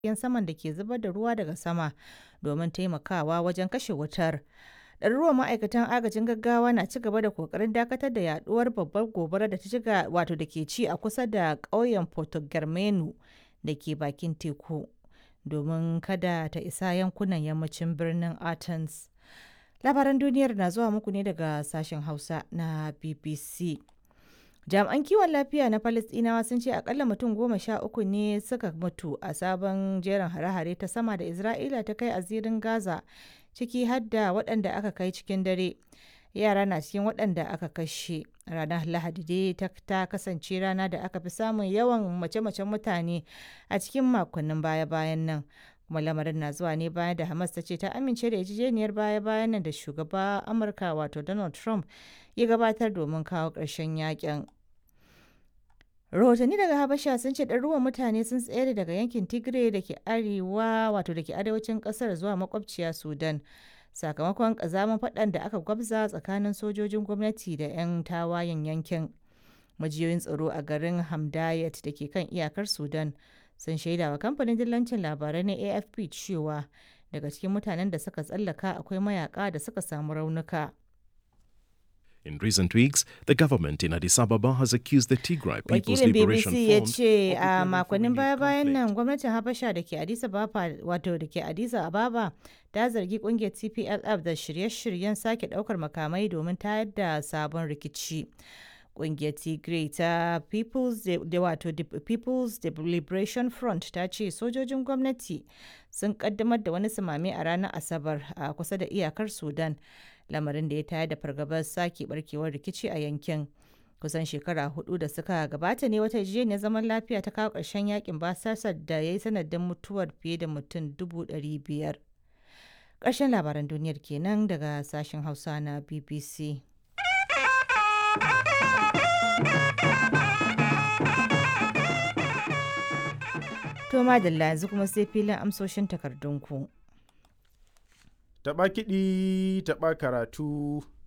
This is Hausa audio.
jiragen saman da ke zubar da ruwa daga sama domin taimakawa wajen kashe wutar. Ɗaruruwan ma'aikatan agajin gaggawa na ci gaba da ƙoƙarin dakatar da yaduwar babbar gobarar da ta shiga wato da ke ci a kusa da ƙauyen Porto-Germano da ke bakin teku domin kada ta isa yankunan yammacin birnin Athens. Labaran duniyar na zuwa muku ne daga sashen Hausa na BBC. Jami'an kiwon lafiya na Falasɗinawa sun ce akalla mutum goma sha uku ne suka mutu a sabon jerin hare-hare ta sama da Isra'ila ta kai a zirin Gaza ciki har da waɗanda aka kai cikin dare. Yara na cikin waɗanda aka kashe. Ranar Lahadi dai ta kasance rana da aka fi samun yawan mace-macen mutane a cikin makonnin baya-bayan nan. kuma lamarin na zuwa ne bayan da Hamas ta ce ta amince da yarjejeniyar baya-bayan nan da shugaba Amurka wato Donald Trump ya gabatar domin kawo ƙarshen yakin. Rahotanni daga Habasha sun ce ɗaruruwan mutane sun tsere daga yankin Tigray da ke arewa wato da ke arewacin ƙasar zuwa makwabciya Sudan. Sakamakon ƙazamin faɗan da aka gwabza tsakanin sojojin gwamnati da 'yan tawayen yankin. Majiyoyin tsaro a garin Hamdayat da ke kan iyakar Sudan sun shaida wa kamfanin dillancin labarai na afp cewa daga cikin mutanen da suka tsallaka akwai mayaka da suka samu raunuka In recent weeks, the government in Addis Ababa has accused the Tigray People's wakilin Liberation bbc ya Front ce of a preparing for makonnin renewed baya-bayan conflict. nan gwamnatin habasha da ke addis ababa wato da ke addis ababa ta zargi kungiyar tplf da shirye-shiryen sake daukar makamai domin tayar da sabon rikici kungiyar tigray ta people's De- da wato De- people's De- liberation front ta ce sojojin gwamnati sun kaddamar da wani samame a ranar asabar a kusa da iyakar sudan lamarin da ya tayar da fargabar sake barkewar rikici a yankin kusan shekara hudu da suka gabata ne wata yarjejeniyar zaman lafiya ta kawo ƙarshen yakin basasar da ya yi sanadin mutuwar fiye da mutum dubu ɗari biyar ƙarshen labaran duniyar kenan daga sashen hausa na bbc to madalla yanzu kuma sai filin amsoshin takardunku Taɓa kiɗi, taɓa karatu,